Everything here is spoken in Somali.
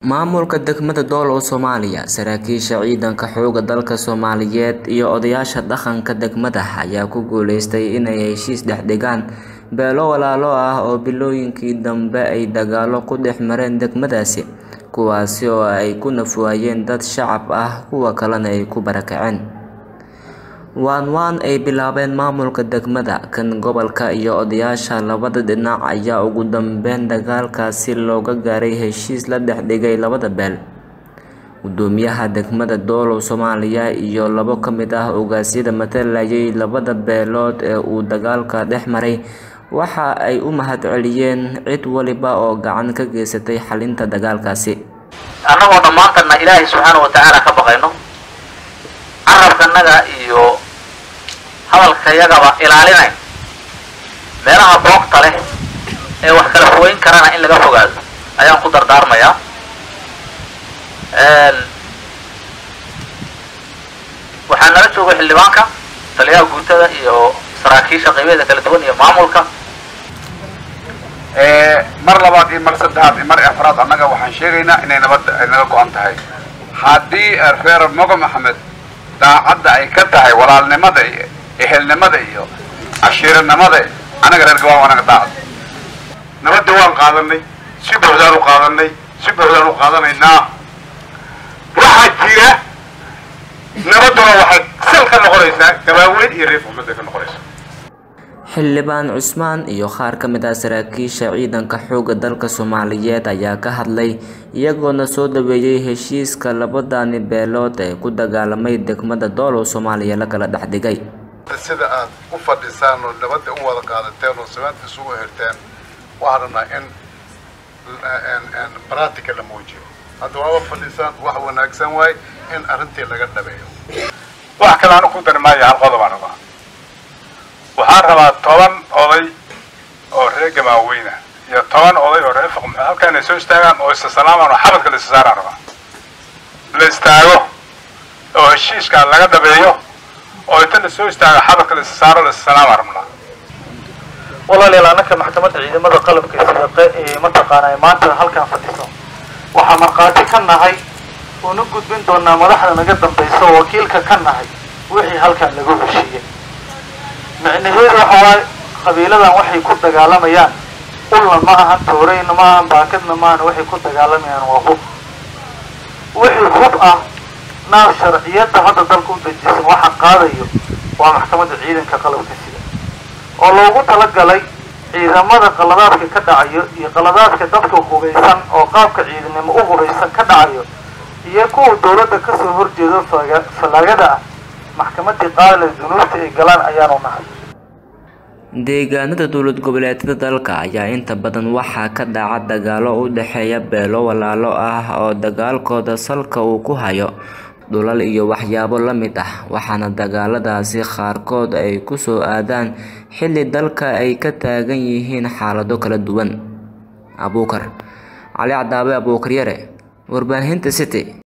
Maamulka degmada Doolow Soomaaliya saraakiisha ciidanka xoogga dalka Soomaaliyeed iyo odayaasha dhaqanka degmada ayaa ku guuleystay inay heshiis dhex dhigaan beelo walaalo ah oo bilooyinkii dambe ay dagaallo ku dhex mareen degmadaasi kuwaasi oo ay ku naf waayeen dad shacab ah kuwa kalena ay ku barakaceen waan waan ay bilaabeen maamulka degmada kan gobolka iyo odayaasha labada dhinac ayaa ugu dambeyn dagaalkaasi looga gaaray heshiis la dhex dhigay labada beel gudoomiyaha degmada Doolow Soomaaliya iyo labo ka mid ah ogaasyada matalayay labada beelood ee uu dagaalka dhex maray waxa ay u mahadceliyeen cid waliba oo gacan ka geysatay xalinta dagaalkaasi annagoo dhammaantana ilaahay subxaana wa tacaala ka baqayno carabkanaga iyo hadalkayagaba ilaalinayn meelaha boogta leh ee wax kala fogeyn karana in laga fogaado ayaan ku dardaarmayaa waxaa nala jooga xildhibaanka taliyaha guutada iyo saraakiisha qaybeeda kala duwan iyo maamulka mar labaad iyo mar saddexaad iyo mar afraad annaga waxaan sheegaynaa inay nabadda ay naga go-an tahay haddii reer mogo maxamed daacadda ay ka tahay walaalnimada iyo ehelnimada iyo cashiiranimada annaga reer gabaan waa naga daacad nabadda waan qaadanay si buuxdaan u qaadanay si buuxdaan u qaadanaynaa waxaa jira nabadduna waxay sal ka noqonaysaa gabaaweyn iyo reer maxamed bay ka noqonaysaa xildhibaan cusmaan iyo qaar ka mid ah saraakiisha ciidanka xoogga dalka Soomaaliyeed ayaa ka hadlay iyagoona soo dhaweeyay heshiiska labadani beelood ee ku dagaalamay degmada Doolow Soomaaliya la kala dhex dhigay sida aad u fadhisaan oo nabadda u wada qaadateen oo samaanta isugu hirteen waxaan rabnaa in practica la muujiyo hadda waaba fadhisaan wax wanaagsan waay in arrintii laga dhabeeyo wax kale aanu ku dari maayo hal qodob aan rabaa waxaan rabaa toban oday oo reer gamaaweyna iyo toban oday oo reer faqm halkaa inay soo istaagaan oo isa salaamaan oo xabadka la isa saaraan rabaa la istaago oo heshiiskaa laga dhabeeyo oo inta la soo istaago xabadka la isa saaro la isa salaamaan rabnaa walaalayaal annaka maxkamadda ciidamada qalabka sida mataqaana maanta halkaan fadhiso waxaa markhaati ka nahay uuna gudbin doonaa madaxda naga dambaysa oo wakiilka ka nahay wixii halkaan lagu heshiiyey micnaheedu waxa waaye qabiiladan waxay ku dagaalamayaan ulna ma ahan tooreyna ma ahan baakadna ma ahan waxay ku dagaalamayaan waa hub wixii hub ah naar sharciyadda hadda dalka u dejisan waxa qaadayo waa maxkamadda ciidanka qalabka sida oo loogu talagalay ciidamada qaladaadka ka dhacayo iyo qaladaadka dadka hubaysan oo qaabka ciidanimo u hubaysan ka dhacayo iyo kuwa dawladda kasoo horjeedo fallaagada ah maxkamadii qaadale dunuubta ay galaan ayaanu nahay deegaanada dowlad goboleedyada dalka ayaa inta badan waxaa ka dhaca dagaalo u dhexeeya beelo walaalo ah oo dagaalkooda salka uu ku hayo dhulal iyo waxyaabo la mid ah waxaana dagaaladaasi qaarkood ay ku soo aadaan xilli dalka ay ka taagan yihiin xaalado kala duwan abuukar cali cadaabe abuukar yare warbaahinta city